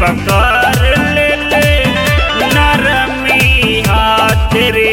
पकड़ ले ले नरमी हाथ रे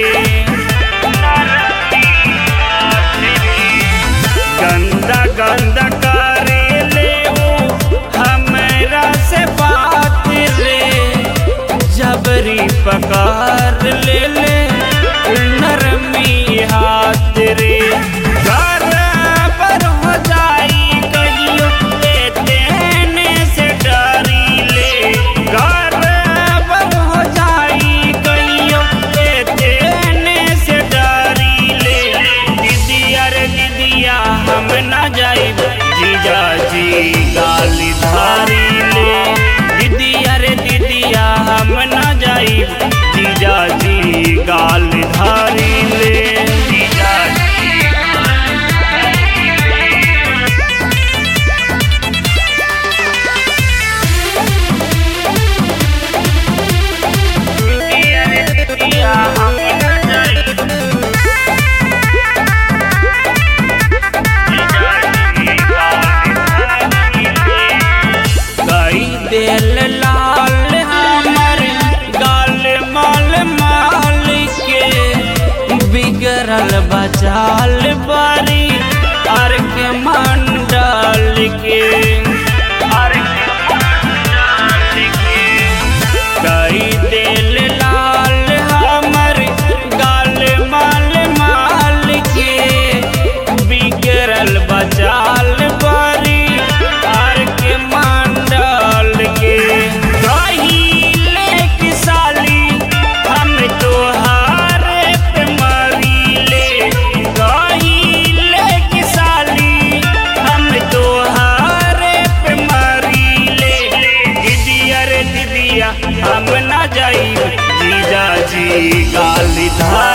गंदा गंदा करे ले वो हमरा से बात रे जबरी पकड़ ले ले नरमी हाथ रे बराबर हो जाई कहियो ए देने से डरी ले बराबर हो जाई कहियो ए देने से डरी ले दीदिया रे दीदिया हम ना जाई जीजा जी गाली धारी ले दीदिया रे दीदिया हम ना जाई जीजा जी गाली धारी ले जीजा जी दीदिया रे दीदिया हम ना जाई कई दिल लाल हमर गाल माल माल के बिगड़ल बचाल बारी अर के मंडल के अर के मंडल के कई दिल लाल हमर गाल माल माल के बिगड़ल बचाल बारी आर के मंडल के कहिले कि साली हम तोहार पे मरीले कहिले कि साली हम तोहार पे मरीले दीदिया रे दीदिया हम ना जाई जीजा जी गाली धार